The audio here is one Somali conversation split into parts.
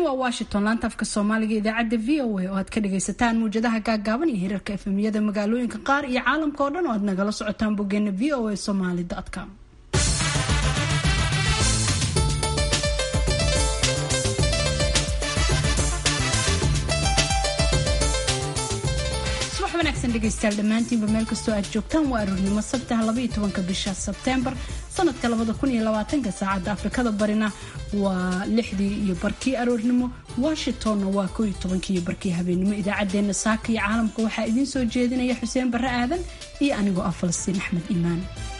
waa washington laanta afka soomaaliga idaacadda v o a oo aad ka dhagaysataan muwjadaha gaagaaban iyo hirarka efemiyada magaalooyinka qaar iyo caalamka oo dhan oo aad nagala socotaan boggeena v o a somaly com dhegeystayaal dhammaantiinba meel kastoo aad joogtaan waa aroornimo sabtaha labaiyo tobanka bisha sebteembar sanadka labada kun iyo labaatanka saacadda afrikada barina waa lixdii iyo barkii aroornimo washingtonna waa koo iyo tobankii iyo barkii habeenimo idaacaddeenna saaka iyo caalamka waxaa idiin soo jeedinaya xuseen barre aadan iyo anigoo ah falastiin axmed iimaan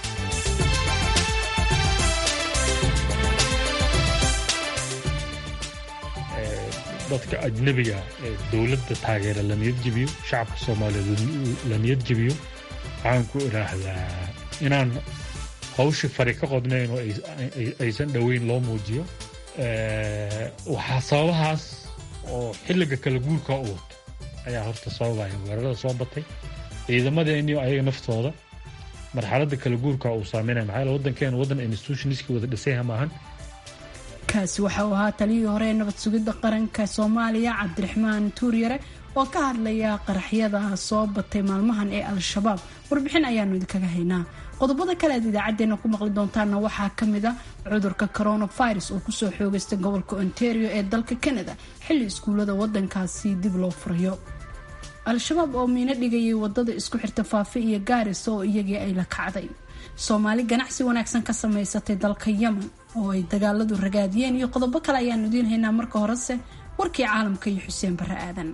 dadka ajnabiga ee dowladda taageera la niyad jebiyo shacabka soomaaliyeed la niyad jebiyo waxaan ku idhaahdaa inaan hawshii fari ka qodnayn oo aysan dhoweyn loo muujiyo waxaa sababahaas oo xilliga kala guurka u wato ayaa horta sababaya weerarada soo batay ciidamadeeniyo ayaga naftooda marxaladda kala guurka uu saameynaya maxaa waddankeena waddan institutionskii wada dhisayha maahan kaasi waxa uu ahaa taliyii hore ee nabad sugidda qaranka soomaaliya cabdiraxmaan tuuryare oo ka hadlaya qaraxyada soo batay maalmahan ee al-shabaab warbixin ayaanu idinkaga haynaa qodobada kale aad idaacadeena ku maqli doontaana waxaa kamid a cudurka coronavirus oo kusoo xoogeystay gobolka ontario ee dalka canada xilli iskuullada wadankaasi dib loo furayo al-shabaab oo miino dhigayay wadada isku xirta faafe iyo gaaris oo iyagii ay la kacday soomaali ganacsi wanaagsan ka samaysatay dalka yemen oo ay dagaaladu ragaadiyeen iyo qodobo kale ayaanu idiin haynaa marka horese warkii caalamka iyo xuseen barre aadan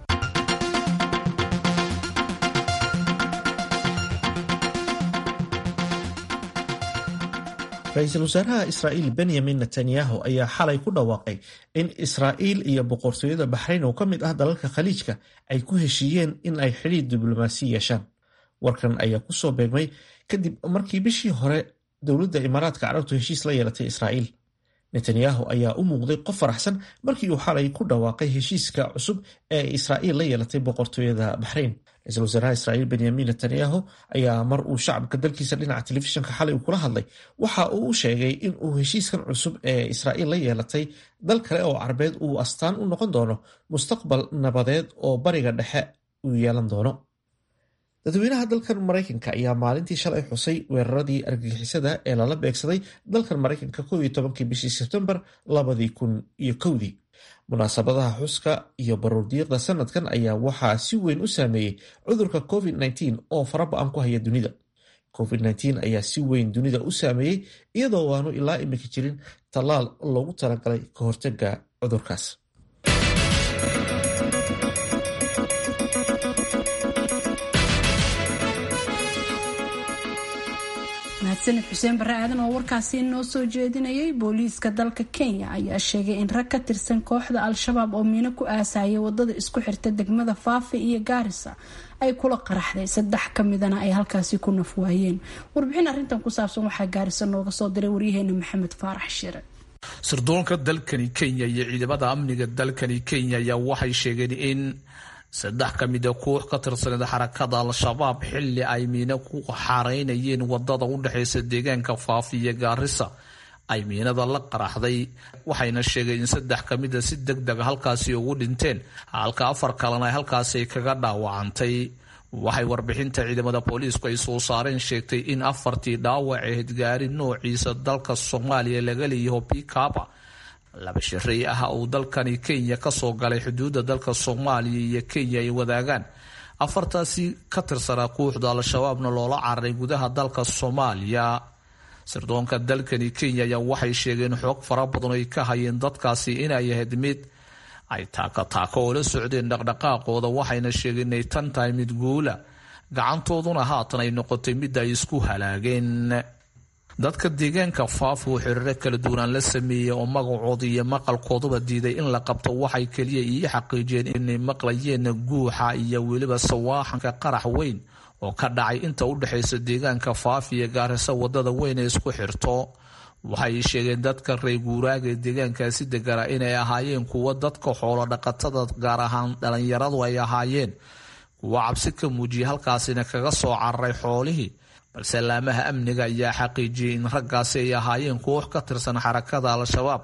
ra-iisul wasaaraha israa'iil benyamin netanyahu ayaa xalay ku dhawaaqay in israa'iil iyo boqortooyada baxrayn oo ka mid ah dalalka khaliijka ay ku heshiiyeen in ay xidhiir diblomaasi yeeshaan warkan ayaa kusoo beegmay kadib markii bishii hore dowladda imaaraadka carabtu heshiis la yeelatay israa'iil netanyahu ayaa u muuqday qof faraxsan markii uu xalay ku dhawaaqay heshiiska cusub ee israa'iil la yeelatay boqortooyada baxrayn ra-iisul wasaaraha israa'iil benyamin netanyahu ayaa mar uu shacabka dalkiisa dhinaca telefishinka xalay uu kula hadlay waxa uu u sheegay in uu heshiiskan cusub ee israa'iil la yeelatay dal kale oo carabeed uu astaan u noqon doono mustaqbal nabadeed oo bariga dhexe uu yeelan doono dadweynaha dalkan maraykanka ayaa maalintii shalay xusay weeraradii argagixisada ee lala beegsaday dalkan maraykanka kow iyo tobankii bishii sebtembar labadii kun iyo kowdii munaasabadaha xuska iyo baruurdiiqda sanadkan ayaa waxaa si weyn u saameeyey cudurka covid nteen oo faraba-an ku haya dunida covid nteen ayaa si weyn dunida u saameeyey iyadoo waanu ilaa imika jirin tallaal loogu talagalay ka hortaga cudurkaas mahadsanid xuseen barre aadan oo warkaasi noo soo jeedinayay booliiska dalka kenya ayaa sheegay in rag ka tirsan kooxda al-shabaab oo miino ku aasayay wadada isku xirta degmada faafe iyo gaarisa ay kula qaraxday saddex kamidana ay halkaasi ku nafwaayeen warbixin arrintan ku saabsan waxaa gaarisa nooga soo diray waryaheena maxamed faarax shire sirdoonka dalkani kenya iyo ciidamada amniga dalkani kenya ayaa waxay sheegeen in saddex ka mida koox ka tirsaneed xarakada al-shabaab xilli ay miino ku xareynayeen wadada u dhexeysa deegaanka faafi iyo gaarisa ay miinada la qaraxday waxayna sheegeen in saddex ka mida si deg dega halkaasi ugu dhinteen halka afar kalena ay halkaasi kaga dhaawacantay waxay warbixinta ciidamada booliisku ay soo saareen sheegtay in afartii dhaawac ahayd gaari noociisa dalka soomaaliya laga leeyaho pikaba laba shirey ah uu dalkani kenya kasoo galay xuduudda dalka soomaaliya iyo kenya ay wadaagaan afartaasi ka tirsanaa kooxda al-shabaabna loola cararay gudaha dalka soomaaliya sirdoonka dalkani kenya ayaa waxay sheegeen xoog fara badan ay ka hayeen dadkaasi inay ahayd mid ay taaka taako oo la socdeen dhaqdhaqaaqooda waxayna sheegeen inay tan tahay mid guula gacantooduna haatan ay noqotay mid ay isku halaageen dadka deegaanka faaf oo xiriiro kala duwanaan la sameeyey oo magacooda iyo maqalkooduba diiday in la qabto waxay keliya ii xaqiijiyeen inay maqlayeen guuxa iyo weliba sawaaxanka qarax weyn oo ka dhacay inta u dhexaysa deegaanka faaf iyo gaarisa wadada weyn ee isku xirto waxay sheegeen dadka reer guuraaga ee deegaankaasi degana inay ahaayeen kuwo dadka xoolo dhaqatada gaar ahaan dhalinyaradu ay ahaayeen kuwo cabsi ka muujiyay halkaasina kaga soo cararay xoolihii balse laamaha amniga ayaa xaqiijiyey in raggaasi ay ahaayeen koox ka tirsan xarakada al-shabaab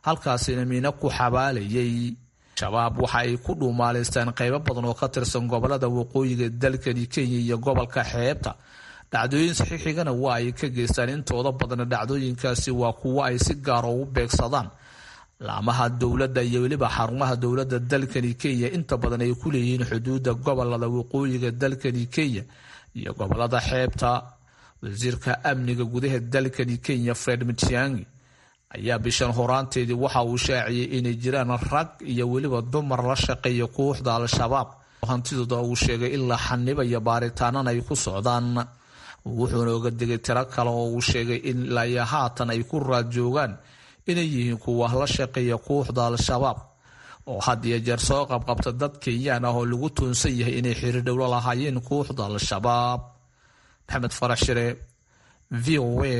halkaasina miino ku xabaalayay shabaab waxa ay ku dhuumaalaystaan qaybo badan oo ka tirsan gobolada waqooyiga dalkani kenya iyo gobolka xeebta dhacdooyin saxiixigana waa ay ka geystaan intooda badana dhacdooyinkaasi waa kuwo ay si gaara ugu beegsadaan laamaha dowladda iyo weliba xarumaha dowladda dalkani kenya inta badan ay ku leeyihiin xuduudda gobolada waqooyiga dalkani kenya iyo gobolada xeebta wasiirka amniga gudaha dalkani kenya fred matiangi ayaa bishan horaanteedii waxa uu shaaciyey inay jiraan rag iyo weliba dumar la shaqeeya kooxda al-shabaab hantidooda uu sheegay ilaa xanibayo baaritaanana ay ku socdaan wuxuuna oga degay tiro kale oo uu sheegay in ilaa haatan ay ku raad joogaan inay yihiin kuwa la shaqeeya kooxda al-shabaab oo had iyo jeer soo qabqabta dad kenyaan ah oo lagu tuunsan yahay inay xiriir dhowlo lahaayeen kooxda al-shabaab maxamed farax shire v o a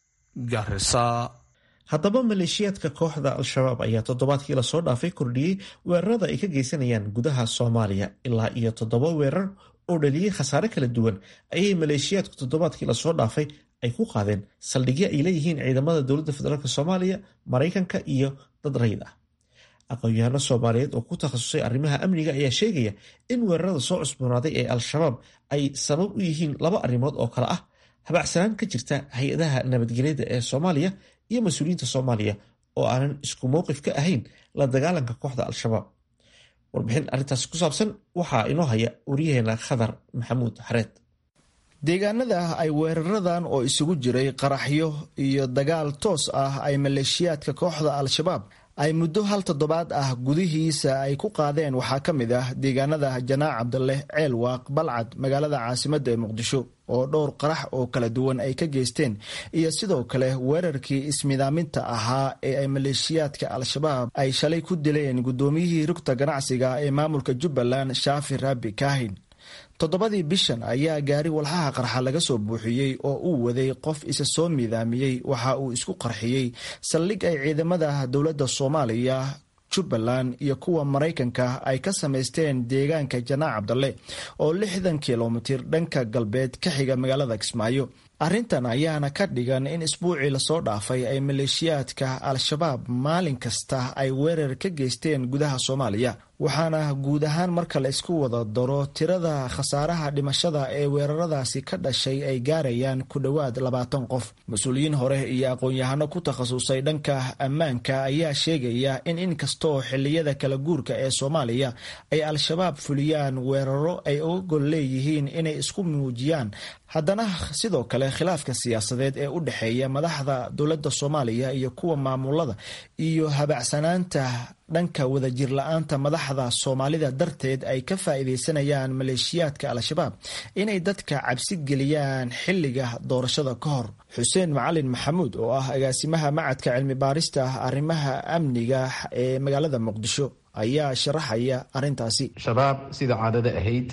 garisa haddaba maleeshiyaadka kooxda al-shabaab ayaa toddobaadkii lasoo dhaafay kordhiyey weerarada ay ka geysanayaan gudaha soomaaliya ilaa iyo toddoba weerar oo dhaliyey khasaare kala duwan ayay maleeshiyaadku toddobaadkii lasoo dhaafay ay ku qaadeen saldhigyo ay leeyihiin ciidamada dowladda federaalk soomaaliya maraykanka iyo dad rayid ah aqoon-yahano soomaaliyeed oo ku takhasusay arrimaha amniga ayaa sheegaya in weerarada soo cusboonaaday ee al-shabaab ay sabab u yihiin laba arrimood oo kale ah habacsanaan ka jirta hay-adaha nabadgelyada ee soomaaliya iyo mas-uuliyiinta soomaaliya oo aanan isku mowqif ka ahayn la dagaalanka kooxda al-shabaab warbixin arrintaas ku saabsan waxaa inoo haya waryaheena khadar maxamuud xareed deegaanada ay weeraradan oo isugu jiray qaraxyo iyo dagaal toos ah ay maleeshiyaadka kooxda al-shabaab ay muddo hal toddobaad ah gudihiisa ay ku qaadeen waxaa ka mid ah deegaanada janaac cabdaleh ceelwaaq balcad magaalada caasimadda ee muqdisho oo dhowr qarax oo kala duwan ay ka geysteen iyo sidoo kale weerarkii ismidaaminta ahaa ee ay maleeshiyaadka al-shabaab ay shalay ku dileen guddoomiyihii rugta ganacsiga ee maamulka jubbaland shaafi raabi kaahin toddobadii bishan ayaa gaari walxaha qarxa laga soo buuxiyey oo uu waday qof isa soo miidaamiyey waxa uu isku qarxiyey saldhig ay ciidamada dowladda soomaaliya jubbaland iyo kuwa maraykanka ay ka samaysteen deegaanka janaac cabdalle oo lixdan kilomitir dhanka galbeed ka xiga magaalada kismaayo arrintan ayaana ka dhigan in isbuucii lasoo dhaafay ay maleeshiyaadka al-shabaab maalin kasta ay weerar ka geysteen gudaha soomaaliya waxaana guud ahaan marka la isku wada daro tirada khasaaraha dhimashada ee weeraradaasi ka dhashay ay gaarayaan ku dhowaad labaatan qof mas-uuliyiin hore iyo aqoon-yahano ku takhasusay dhanka ammaanka ayaa sheegaya in inkastoo xiliyada kala guurka ee soomaaliya ay al-shabaab fuliyaan weeraro ay uga gol leeyihiin inay isku muujiyaan haddana sidoo kale khilaafka siyaasadeed ee u dhexeeya madaxda dowladda soomaaliya iyo kuwa maamulada iyo habacsanaanta dhanka wadajir la-aanta madaxda soomaalida darteed ay ka faa'iidaysanayaan maleeshiyaadka al-shabaab inay dadka cabsi geliyaan xilliga doorashada ka hor xuseen macalin maxamuud oo ah agaasimaha macadka cilmi baarista arrimaha amniga ee magaalada muqdisho ayaa sharaxaya arrintaasi shabaab sida caadada ahayd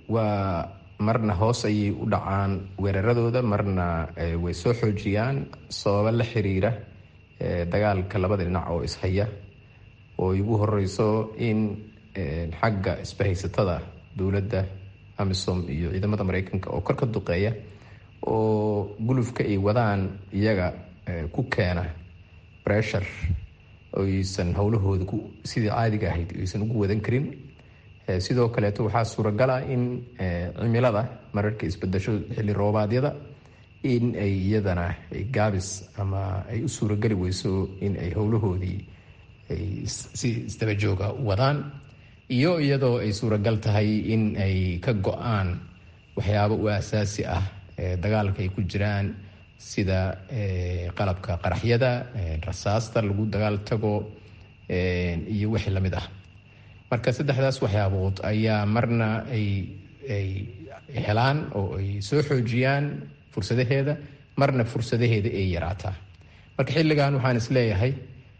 waa marna hoos ayay u dhacaan weeraradooda marna way soo xoojiyaan sababo la xiriira dagaalka labada dhinac oo ishaya oo igu horeyso in xagga isbahaysatada dowladda amisom iyo ciidamada mareykanka oo kor ka duqeeya oo gulufka ay wadaan iyaga ku keena bressure oysan howlahooda sidii caadiga ahayd aysan ugu wadan karin sidoo kaleeto waxaa suuragala in cimilada mararka isbedasho xilli roobaadyada in ay iyadana gaabis ama ay u suurageli weyso in ay howlahoodii ay si isdabajooga wadaan iyo iyadoo ay suuragal tahay in ay ka go-aan waxyaabo u asaasi ah dagaalka ay ku jiraan sida qalabka qaraxyada rasaasta lagu dagaal tago iyo wixii lamid ah marka saddexdaas waxyaabood ayaa marna ay ay helaan oo ay soo xoojiyaan fursadaheeda marna fursadaheeda ay yaraataa marka xilligan waxaan is leeyahay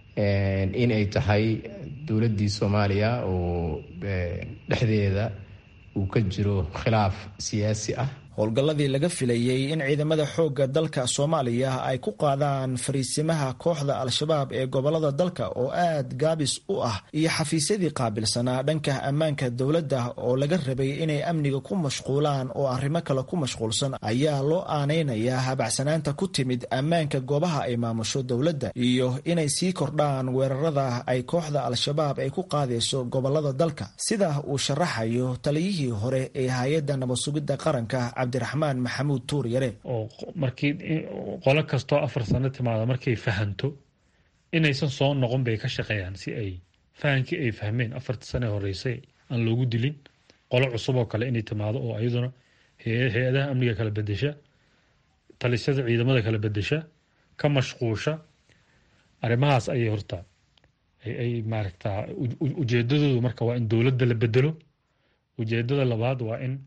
in ay tahay dowladdii soomaaliya oo dhexdeeda uu ka jiro khilaaf siyaasi ah howlgalladii laga filayey in ciidamada xoogga dalka soomaaliya ay ku qaadaan fariisimaha kooxda al-shabaab ee gobolada dalka oo aad gaabis u ah iyo xafiisyadii qaabilsanaa dhanka ammaanka dowladda oo laga rabay inay amniga ku mashquulaan oo arrimo kale ku mashquulsan ayaa loo aanaynayaa habacsanaanta ku timid ammaanka goobaha ay maamusho dowladda iyo inay sii kordhaan weerarada ay kooxda al-shabaab ay ku qaadayso gobolada dalka sida uu sharaxayo taliyihii hore ee hay-adda nabadsugidda qaranka cabdiraxmaan maxamuud tuur yare oo markii qolo kastoo afar sano timaada markay fahanto inaysan soo noqon bay ka shaqeeyaan si ay fahankii ay fahmeen afartii sane horeysay aan loogu dilin qolo cusub oo kale inay timaado oo ayaduna hay-adaha amniga kala bedesha talisyada ciidamada kala bedesha ka mashquusha arrimahaas ayay horta ay maaragtaa ujeedadoodu marka waa in dowladda la bedelo ujeedada labaad waa in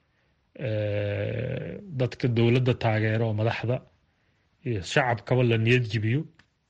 dadka dowladda taageero oo madaxda iyo shacabkaba la niyad jibiyo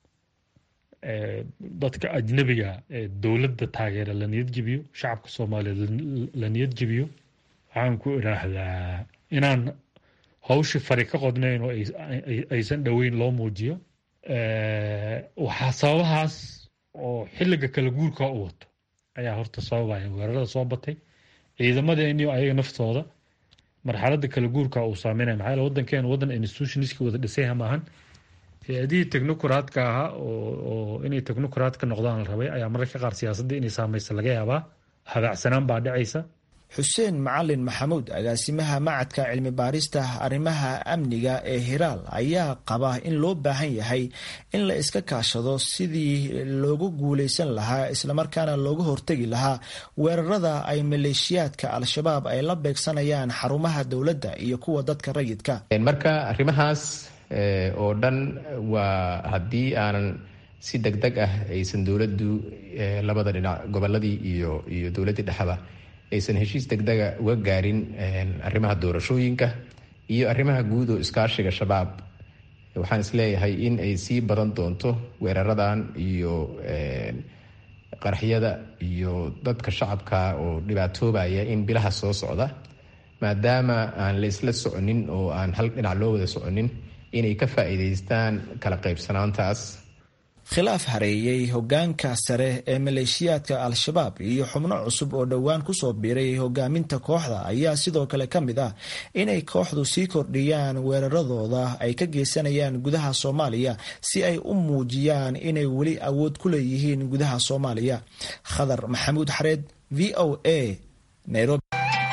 dadka ajnabiga ee dowladda taageera la niyad jibiyo shacabka soomaaliyeed la niyad jibiyo waxaan ku idhaahdaa inaan hawshii fari ka qodnayn oo aysan dhoweyn loo muujiyo waxaa sababahaas oo xilliga kala guurka u wato ayaa horta sababaya weerarada soo batay ciidamadeeniyo ayaga naftooda marxalada kala guurka uu saameynaya maxaa yaele waddankeenu waddan institutionska wada dhisayha maahan hay-adihii technocratka ahaa oo inay technocratka noqdaan la rabay ayaa mararka qaar siyaasadda inay saameysa laga yaabaa habaacsanaan baa dhacaysa xuseen macalin maxamuud agaasimaha macadka cilmi baarista arrimaha amniga ee hiraal ayaa qaba in loo baahan yahay in la iska kaashado sidii loogu guuleysan lahaa islamarkaana looga hortegi lahaa weerarada ay maleeshiyaadka al-shabaab ay la beegsanayaan xarumaha dowladda iyo kuwa dadka rayidka marka arrimahaas oo dhan waa haddii aanan si deg deg ah aysan dowladdu labada dhinac goboladii iyo iyo dowladdii dhexaba aysan heshiis degdega uga gaarin arrimaha doorashooyinka iyo arrimaha guud oo iskaashiga shabaab waxaan isleeyahay in ay sii badan doonto weeraradan iyo qaraxyada iyo dadka shacabka oo dhibaatoobaya in bilaha soo socda maadaama aan la isla soconin oo aan hal dhinac loo wada soconin inay ka faa'iidaystaan kala qaybsanaantaas khilaaf hareeyey hogaanka sare ee maleeshiyaadka al-shabaab iyo xubno cusub oo dhowaan kusoo biiray hogaaminta kooxda ayaa sidoo kale ka mid ah inay kooxdu sii kordhiyaan weeraradooda ay ka geysanayaan gudaha soomaaliya si ay u muujiyaan inay weli awood ku leeyihiin gudaha soomaaliya khadar maxamuud xareed v o a nairobi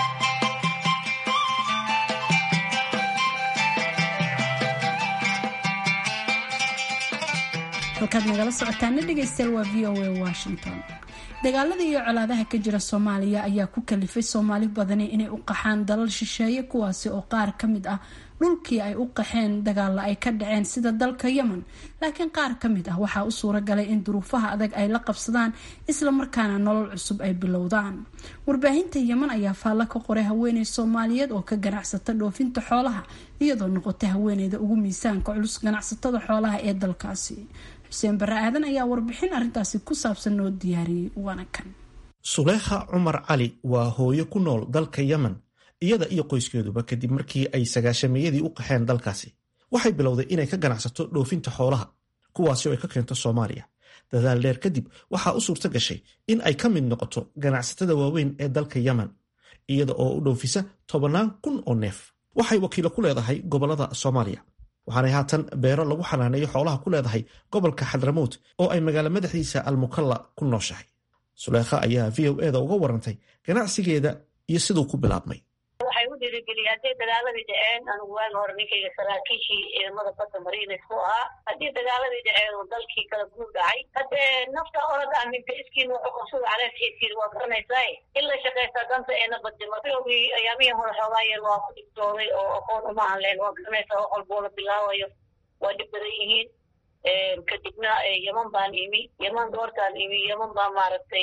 halkaad nagala socotaana dhegaystayaal waa v o a washington dagaalada iyo colaadaha ka jira soomaaliya ayaa ku kalifay soomaali badani inay u qaxaan dalal shisheeye kuwaasi oo qaar ka mid ah dhulkii ay u qaxeen dagaalla ay ka dhaceen sida dalka yemen laakiin qaar ka mid ah waxaa u suura galay in duruufaha adag ay la qabsadaan islamarkaana nolol cusub ay bilowdaan warbaahinta yemen ayaa faallo ka qoray haweeney soomaaliyeed oo ka ganacsata dhoofinta xoolaha iyadoo noqotay haweeneyda ugu miisaanka culus ganacsatada xoolaha ee dalkaasi xuseen barre aadan ayaa warbixin arrintaasi ku saabsan noo diyaariyey waana kan suleykha cumar cali waa hooyo ku nool dalka yemen iyada iyo qoyskeeduba kadib markii ay sagaashamiyadii u qaxeen dalkaasi waxay bilowday inay ka ganacsato dhoofinta xoolaha kuwaasi oo ay ka keento soomaaliya dadaal dheer kadib waxaa u suurto gashay in ay ka mid noqoto ganacsatada waaweyn ee dalka yemen iyada oo u dhoofisa tobannaan kun oo neef waxay wakiilo ku leedahay gobollada soomaaliya waxaanay haatan beero lagu xanaaneeyo xoolaha ku leedahay gobolka xadramuut oo ay magaalo madaxdiisa almukalla ku nooshahay suleykha ayaa v o eda uga warantay ganacsigeeda iyo siduu ku bilaabmay waxay u dhiirigeliyay hadday dagaaladii dhaceen anigu waagi hore ninkayga saraakiishii ciidamada badda mariines ku ahaa haddii dagaaladii dhaceen oo dalkii kala guur dhacay haddee nafta orad aminta iskiin wuxuu qabsada caleefkiisiin waa garanaysaa in la shaqaysaa danta eena badima bilowgii ayaamihii hore xoogaayeen waa ku dhibtooday oo aqoon uma hadleen waa garanaysaa wax walboo la bilaabayo waa dhib badan yihiin kadibna yeman baan imi yeman doortaan imi yeman baa maaragtay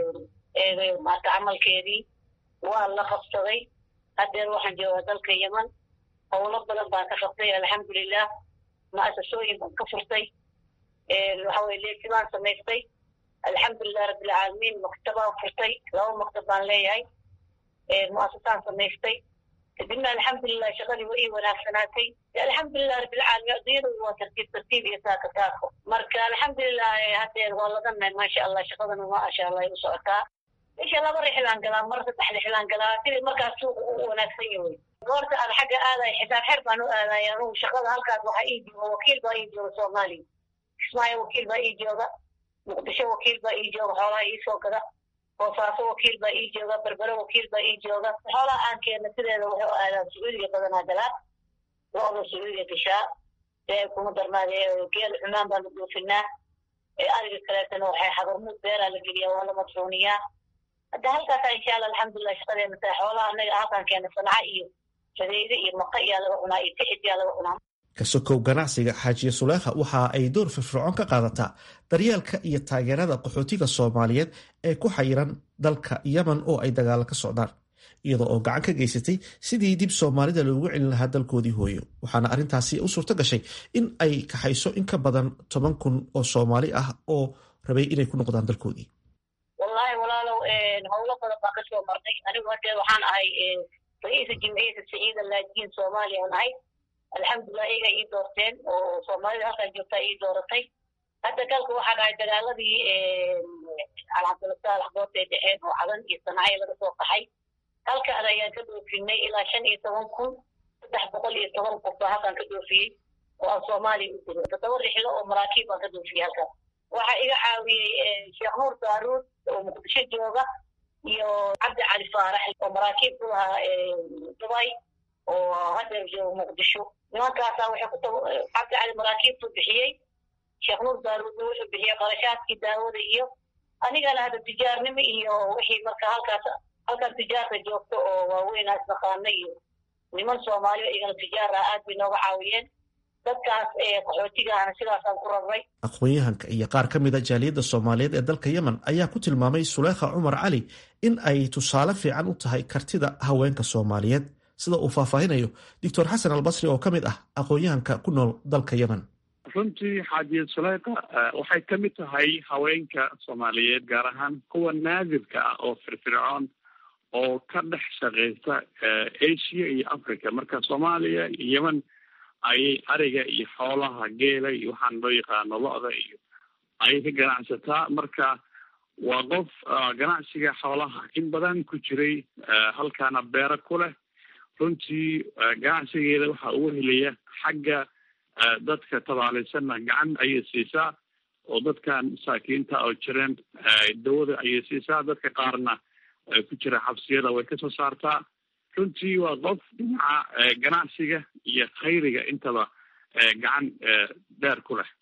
maarta camalkeedii waa la qabsaday haddeer waxaan joogaa dalka yeman howlo badan baan ka qabtay alxamdulilah mu'asasooyin baan ka furtay waxaweye leesi baan samaystay alxamdulilah rabbilcaalamiin maktabaan furtay laba maktab baan leeyahay mu'asasaan samaystay kadibna alxamdulilah shaqadii waa ii wanaagsanaatay alxamdulilah rabbilcaalamiin adduunyada waa tartiib tartiib iyo saaka saako marka alxamdulilah hadeer waa ladanay maasha allah shaqadana maasha allah ay u socotaa isha laba rixlaan galaa mar saddex rixlaan galaa sidii markaas suuqa u wanaagsan yahay goorta aan xagga aadayo xisaab xer baan u aadaya anugu shaqada halkaas waxaa ii jooga wakiil baa ii jooga soomaaliya kismaayo wakiil baa ii jooga muqdisho wakiil baa ii jooga xoolaha iisoo gada boosaaso wakiil baa ii jooga berbere wakiil baa ii jooga xoolaha aan keena sideeda waxay u aadaan sacuudiga badanaa galaa lo-da sacuudiga gashaa ee kuma darnaade geel cumaan baa la dhoofinaa ariga kaleetana waxay habarmuud beeraa la geliyaa waa la madfuuniyaa hadda halkaasa insha allah alxamdulilah shaqadeena tahay xoolaha anaga halkaan keena sanaca iyo sadeyde iyo maqa iyaa laga cunaa iyo tixid yaa laga cunaa kasokow ganacsiga xaajiye suleekha waxa ay door firfircoon ka qaadataa daryeelka iyo taageerada qaxootiga soomaaliyeed ee ku xayiran dalka yemen oo ay dagaalo ka socdaan iyadoo oo gacan ka geysatay sidii dib soomaalida loogu celin lahaa dalkoodii hooyo waxaana arrintaasi u suurto gashay in ay kaxayso in ka badan toban kun oo soomaali ah oo rabay inay ku noqdaan dalkoodii wallahi walaalow howlo badan baa kasoo marnay anigu hadee waxaan ahay ra-iisa jimciyada saciida laajiin soomaaliya aan ahay alxamdulilah iyaga ii doorteen oo soomaalida halkaan joogtaa ii dooratay hadda galka waxaa dhahay dagaaladii alcabdulasaalax goortay dhexeen oo cadan iyo sanacyo laga soo qaxay halkaan ayaan ka dhoofinay ilaa shan iyo toban kun saddex boqol iyo toban qof baa halkaan ka dhoofiyey oo aan soomaaliya u diro toddoba rixlo oo maraakiib baan ka dhoofiyey halkaan waxaa iga caawiyey sheekh nuur daaruud oo muqdisho jooga iyo cabdi cali faarax oo maraakiib ku lahaa dubay oo hadeer jooga muqdisho nimankaasaa waxay ku cabdi cali maraakiibtu bixiyey sheekh nuur daaruudna wuxuu bixiyey qarashaadkii daawada iyo anigana hadda tijaarnimo iyo wixii marka halkaas halkan tijaarka joogto oo waaweynaa isnaqaana iyo niman soomaaliya igana tijaara aad bay nooga caawiyeen dadkaas qaxootigaana sidaasaan ku rabray aqoon-yahanka iyo qaar ka mida jaaliyadda soomaaliyeed ee dalka yemen ayaa ku tilmaamay suleekha cumar cali in ay tusaale fiican u tahay kartida haweenka soomaaliyeed sida uu faahfaahinayo doctor xasan albasri oo ka mid ah aqoon-yahanka ku nool dalka yemen runtii xaajiyad suleekha waxay ka mid tahay haweenka soomaaliyeed gaar ahaan kuwa naadirka ah oo firfircoon oo ka dhex shaqeysa asia iyo africa marka soomaaliya iyo yemen ayay ariga iyo xoolaha geela iyo waxaan loo yaqaano lo-da iyo ayay ka ganacsataa marka waa qof ganacsiga xoolaha in badan ku jiray halkaana beero ku leh runtii ganacsigeeda waxaa ugu helaya xagga dadka tabaalaysanna gacan ayay siisaa oo dadkan masaakiinta oo jireen dawada ayay siisaa dadka qaarna ku jira xabsiyada way kasoo saartaa runtii waa qof dhinaca ganacsiga iyo khayriga intaba gacan dheer ku leh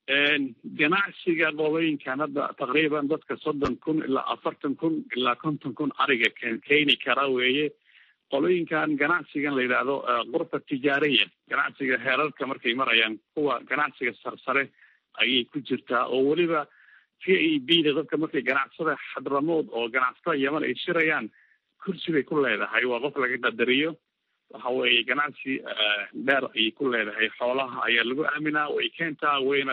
ganacsiga qolooyinkan hadda taqriiban dadka soddon kun ilaa afartan kun ilaa konton kun ariga keeni kara weeye qolooyinkan ganacsigan la yidhaahdo qurfa tijaariya ganacsiga heerarka markay marayaan kuwa ganacsiga sarsare ayay ku jirtaa oo weliba v a b da dadka markay ganacsada xadramood oo ganacsatada yeman ay shirayaan kursi bay ku leedahay waa qof laga qadariyo waxa weeye ganacsi dheer ayay ku leedahay xoolaha ayaa lagu aaminaa way keentaa wayna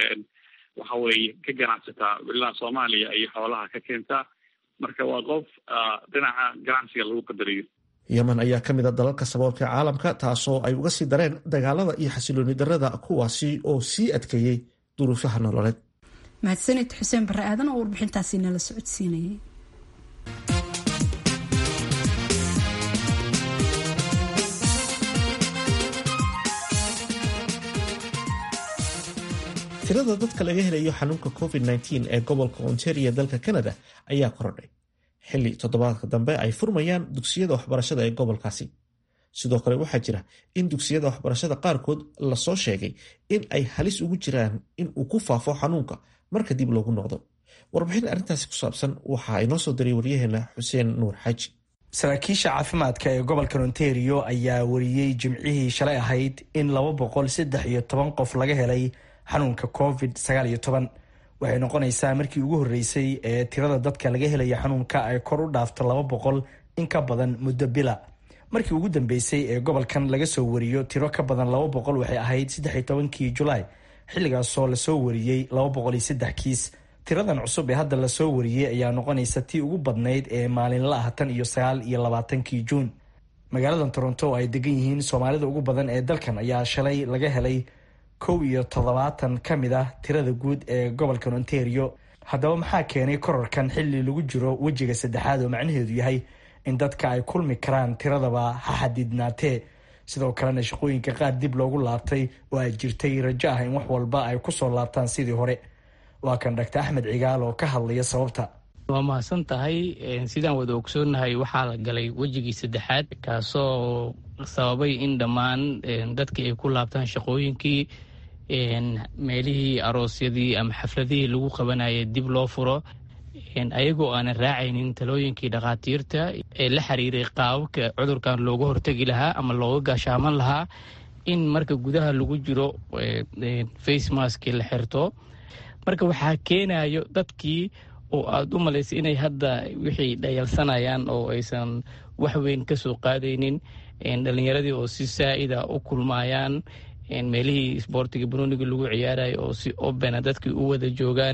waxa weeye ka ganacsataa ilaa soomaaliya ayay xoolaha ka keentaa marka waa qof dhinaca ganacsiga lagu qadariyo yemen ayaa ka mid a dalalka saboolka caalamka taasoo ay uga sii dareen dagaalada iyo xasilooni darada kuwaasi oo sii adkeeyey duruufaha nololeed mahadsanid xuseen bare aadan oo warbixintaasi nala socodsiinayay tirada dadka laga helayo xanuunka covid -19 ee gobolka ontario dalka canada ayaa korodhay xilli toddobaadka dambe ay furmayaan dugsiyada waxbarashada ee gobolkaasi sidoo kale waxaa jira in dugsiyada waxbarashada qaarkood lasoo sheegay in ay halis ugu jiraan in uu ku faafo xanuunka marka dib loogu noqdo warbixin arrintaasi ku saabsan waxa inoo soo diray waryaheena xuseen nuur xaaji saraakiisha caafimaadka ee gobolka ontario ayaa wariyey jimcihii shalay ahayd in laba boqol saddex iyo toban qof laga helay xanuunka covid sagaal iyo toban waxay noqonaysaa markii ugu horreysay ee tirada dadka laga helaya xanuunka ay kor u dhaafto laba boqol in ka badan muddo bila markii ugu dambeysay ee gobolkan laga soo wariyo tiro ka badan laba boqol waxay ahayd saddex iyo tobankii julaay xilligaasoo lasoo wariyey laba boqol iyo saddex kiis tiradan cusub ee hadda lasoo wariyey ayaa noqonaysa tii ugu badnayd ee maalinla ah tan iyo sagaal iyo labaatankii juun magaalada toronto oo ay degan yihiin soomaalida ugu badan ee dalkan ayaa shalay laga helay kow iyo toddobaatan ka mid ah tirada guud ee gobolkan ontario haddaba maxaa keenay korarkan xilli lagu jiro wejiga saddexaad oo macnaheedu yahay in dadka ay kulmi karaan tiradaba ha xadidnaatee sidoo kalena shaqooyinka qaar dib loogu laabtay oo ay jirtay rajo ah in wax walba ay kusoo laabtaan sidii hore waa kan dhaktar axmed cigaal oo ka hadlaya sababta waa mahadsan tahay sidaan wada ogsoonnahay waxaa la galay wejigii saddexaad kaasoo sababay in dhammaan dadkii ay ku laabtaan shaqooyinkii meelihii aroosyadii ama xafladihii lagu qabanayay dib loo furo ayagoo aanan raacaynin talooyinkii dhakhaatiirta ee la xiriiray qaababka cudurkan looga hortegi lahaa ama looga gaashaaman lahaa in marka gudaha lagu jiro face maski la xirto marka waxaa keenayo dadkii oo aada u malaysay inay hadda wixii dhayalsanayaan oo aysan wax weyn ka soo qaadaynin dhalinyaradii oo si saa'ida u kulmayaan meelihii isboortiga banooniga lagu ciyaarayo oo si obena dadkii u wada joogaan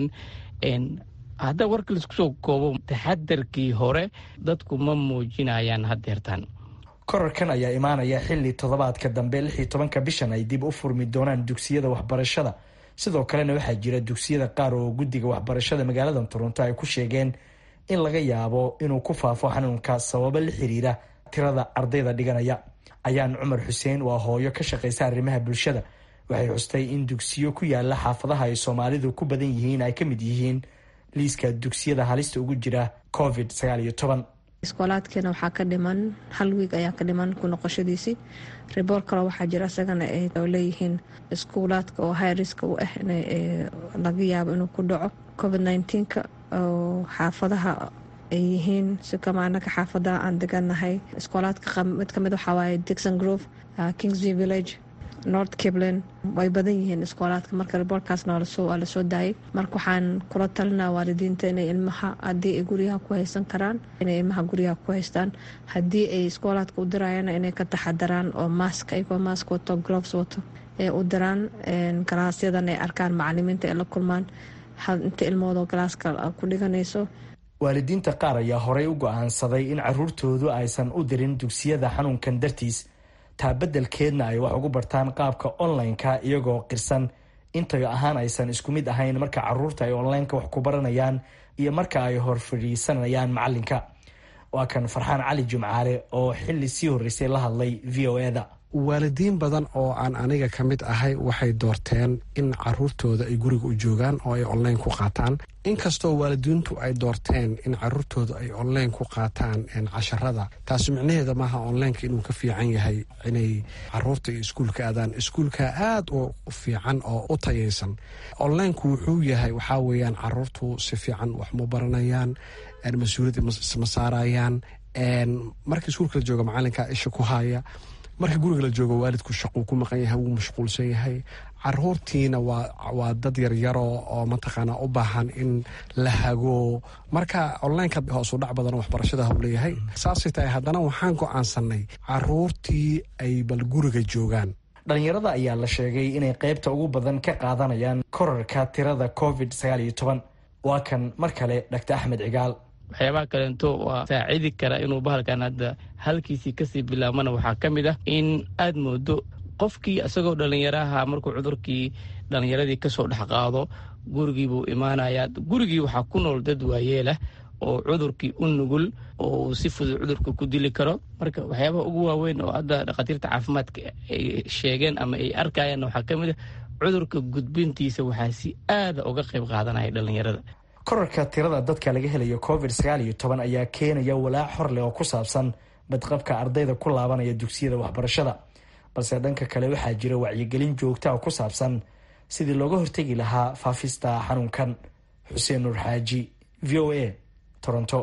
hadda warka laisku soo koobo taxadarkii hore dadku ma muujinayaan haddeertaan korarkan ayaa imaanaya xilli toddobaadka dambe lix iyo tobanka bishan ay dib u furmi doonaan dugsiyada waxbarashada sidoo kalena waxaa jira dugsiyada qaar oo guddiga waxbarashada magaalada toronto ay ku sheegeen in laga yaabo inuu ku faafo xanuunka sababo la xiriira tirada ardayda dhiganaya ayaan cumar xuseen waa hooyo ka shaqaysa arrimaha bulshada waxay xustay in dugsiyo ku yaala xaafadaha ay soomaalidu ku badan yihiin ay ka mid yihiin liiska dugsiyada halista ugu jira covid sagaal iyo toban iskoolaadkeena waxaa ka dhiman hal wiig ayaa ka dhiman ku noqoshadiisii riboor kale waxaa jira isagana oo leeyihiin iskuulaadka oo hayriska u ah in laga yaabo inuu ku dhaco covid nneteen-ka oo xaafadaha ay yihiin si kama anaka xaafadaha aan deganahay iskoolaadka mid kamid waxaa waaye dixon grove kingsview village north cablen way badan yihiin iskoolaadka marka riboorkaasna waa lasoo daayay marka waxaan kula talinaa waalidiinta inay ilmaha haddii ay guryaha ku haysan karaan inay ilmaha guryaha ku haystaan haddii ay iskoolaadka u dirayana inay ka taxadaraan oo maask ayagoo maask wato gloves wato ee u diraan galaasyadan ay arkaan macalimiinta ay la kulmaan inta ilmoodoo galaaska ku dhiganayso waalidiinta qaar ayaa horey u go-aansaday in caruurtoodu aysan u dirin dugsiyada xanuunkan dartiis taa beddelkeedna ay wax ugu bartaan qaabka online-ka iyagoo qirsan intayo ahaan aysan isku mid ahayn marka caruurta ay online-ka wax ku baranayaan iyo marka ay hor fadhiisanayaan macalinka waa kan farxaan cali jimcaale oo xili sii horreysay la hadlay v o eda waalidiin badan oo aan aniga ka mid ahay waxay doorteen in caruurtooda ay guriga u joogaan oo ay online ku qaataan inkastoo waalidiintu ay doorteen in caruurtooda ay online ku qaataan casharada taasi micnaheeda maaha onlineka inuu ka fiican yahay inay caruurta iyo iskuulka aadaan iskuulka aada u fiican oo u tayaysan onlineku wuxuu yahay waxaa weeyaan caruurtu si fiican wax ma baranayaan mas-uuliyadda ma saarayaan marka iskuulka la jooga macalinka isha ku haya marka guriga la joogo waalidku shaquu ku maqan yahay wuu mashquulsan yahay caruurtiina waa dad yaryaro oo mataqaana u baahan in la hago marka onlineka hoosu dhac badan waxbarashada hau leeyahay saasay tahay haddana waxaan go-aansanay caruurtii ay bal guriga joogaan dhalinyarada ayaa la sheegay inay qeybta ugu badan ka qaadanayaan korarka tirada covid sagaal iyo toban waa kan mar kale dhaktar axmed cigaal waxyaabaha kaleento waa saacidi kara inuu bahalkan hadda halkiisii kasii bilaabmana waxaa ka mid ah in aad moodo qofkii isagoo dhallinyaraha markuu cudurkii dhallinyaradii kasoo dhex qaado gurigiibuu imaanayaa gurigii waxaa ku nool dad waayeelah oo cudurkii u nugul oo si fudud cudurka ku dili karo marka waxyaabaha ugu waaweyn oo hadda dhakhaatiirta caafimaadka ay sheegeen ama ay arkayaan waxaa ka mid ah cudurka gudbintiisa waxaa si aada uga qayb qaadanaya dhallinyarada korarka tirada dadka laga helayo covid sagaal iyo toban ayaa keenaya walaac hor leh oo ku saabsan badqabka ardayda ku laabanaya dugsiyada waxbarashada balse dhanka kale waxaa jira wacyigelin joogta oo ku saabsan sidii looga hortegi lahaa faafista xanuunkan xuseen nuur xaaji v o a toronto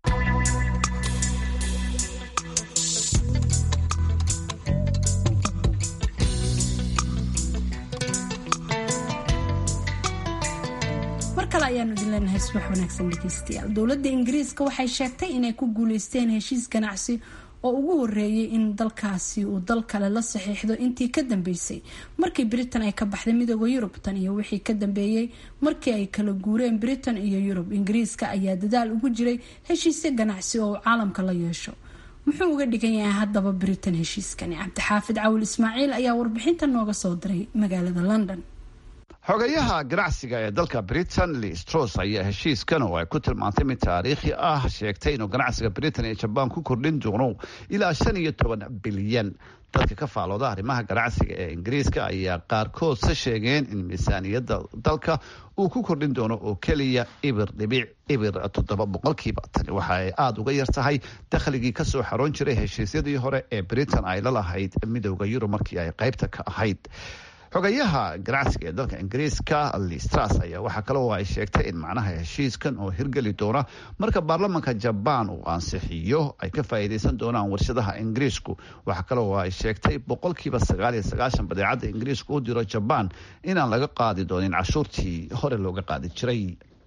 ayaanu idin leenahay subax wanaagsan dhegeystayaal dowladda ingiriiska waxay sheegtay inay ku guuleysteen heshiis ganacsi oo ugu horeeyay in dalkaasi uu dal kale la saxiixdo intii ka dambeysay markii britain ay ka baxday midooda yurub tan iyo wixii ka dambeeyey markii ay kala guureen britain iyo yurub ingiriiska ayaa dadaal ugu jiray heshiisyo ganacsi oo uu caalamka la yeesho muxuu uga dhigan yahay haddaba britain heshiiskani cabdixaafid cawil ismaaciil ayaa warbixinta nooga soo diray magaalada london xogayaha ganacsiga ee dalka britain listros ayaa heshiiskan oo ay ku tilmaantay mid taariikhi ah sheegtay inuu ganacsiga britain ee jabaan ku kordhin doono ilaa shan iyo toban bilyan dadka ka faalooda arrimaha ganacsiga ee ingiriiska ayaa qaarkood se sheegeen in miisaaniyadda dalka uu ku kordhin doono oo keliya ibir dhibic ibir toddoba boqolkiiba tani waxa ay aada uga yar tahay dakhligii kasoo xaroon jiray heshiisyadii hore ee britain ay la lahayd midowda yurub markii ay qaybta ka ahayd xogayaha ganacsiga ee dalka ingiriiska listras ayaa waxaa kale oo ay sheegtay in macnaha heshiiskan oo hirgeli doona marka baarlamanka jabaan uu ansixiyo ay ka faa'iideysan doonaan warshadaha ingiriisku waxaa kale oo ay sheegtay boqolkiiba sagaal iyo sagaashan badeecadda ingiriisku u diro jabaan inaan laga qaadi doonin cashuurtii hore looga qaadi jiray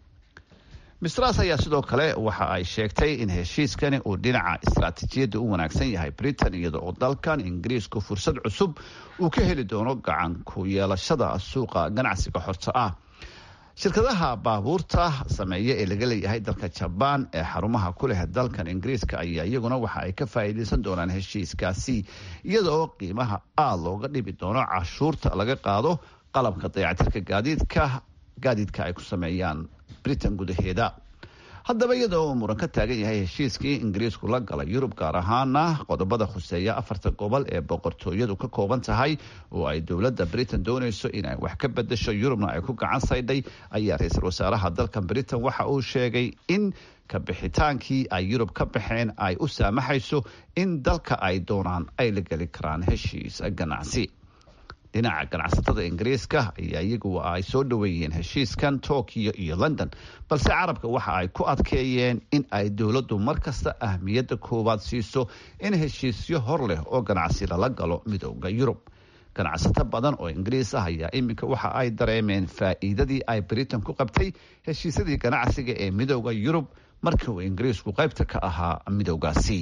mistras ayaa sidoo kale waxa ay sheegtay in heshiiskani uu dhinaca istaraatiijiyadda u wanaagsan yahay britain iyada oo dalkan ingiriisku fursad cusub uu ka heli doono gacan ku yeelashada suuqa ganacsiga xorta ah shirkadaha baabuurta sameeya ee laga leeyahay dalka jabaan ee xarumaha ku leh dalkan ingiriiska ayaa iyaguna waxa ay ka faa'iideysan doonaan heshiiskaasi iyada oo qiimaha aada looga dhibi doono cashuurta laga qaado qalabka dayacatirka gaadiidka gaadiidka ay ku sameeyaan britain gudaheeda haddaba iyada oo muran ka taagan yahay heshiiskii ingiriisku la galay yurub gaar ahaana qodobada khuseeya afarta gobol ee boqortooyadu ka kooban tahay oo ay dowladda britain doonayso inay wax ka bedasho yurubna ay ku gacan saydhay ayaa ra-iisul wasaaraha dalkan britain waxa uu sheegay in kabixitaankii ay yurub ka baxeen ay u saamaxayso in dalka ay doonaan ay la geli karaan heshiis ganacsi dhinaca ganacsatada ingiriiska ayaa iyagu ay soo dhoweeyeen heshiiskan tokyo iyo london balse carabka waxa ay ku adkeeyeen in ay dowladdu mar kasta ahmiyadda koowaad siiso in heshiisyo hor leh oo ganacsi lala galo midooda yurub ganacsato badan oo ingiriis ah ayaa iminka waxa ay dareemeen faa'iidadii ay britain ku qabtay heshiisyadii ganacsiga ee midooda yurub markii uu ingiriisku qaybta ka ahaa midoogaasi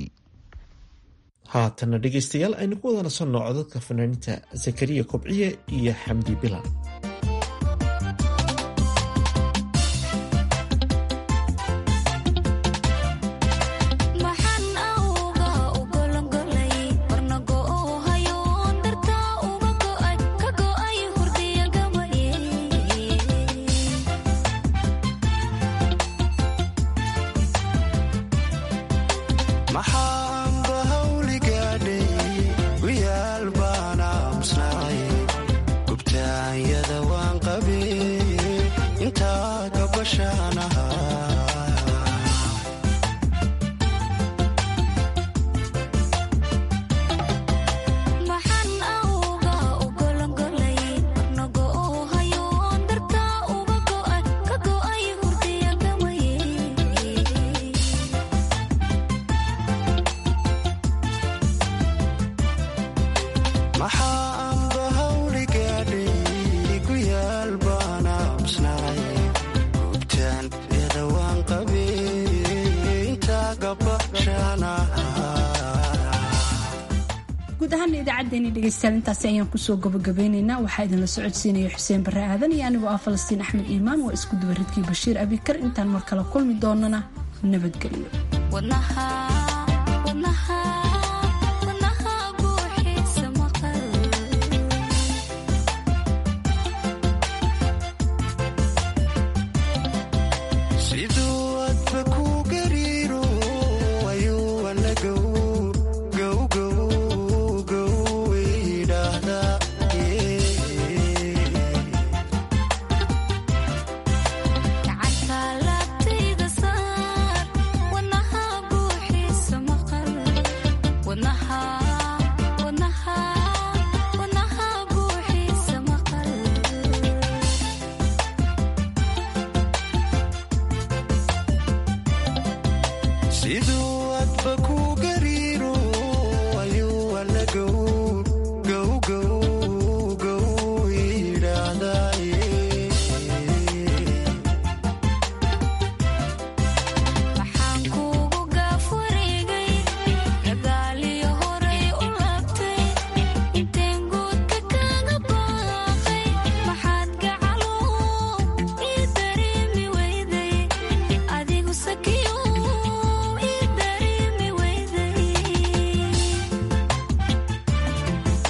haatana dhegaystayaal aynu ku wada nasanno codadka fanaaniinta zakariya kobciye iyo xamdi bilan guud ahaan idaacadeeni dhegeystayaal intaasi ayaan kusoo gabagabeyneynaa waxaa idinla socodsiinaya xuseen barre aadan iyo anigoo ah falastiin axmed iimaan waa isku dubaridkii bashiir abikar intaan mar kale kulmi doonana nabadgelyo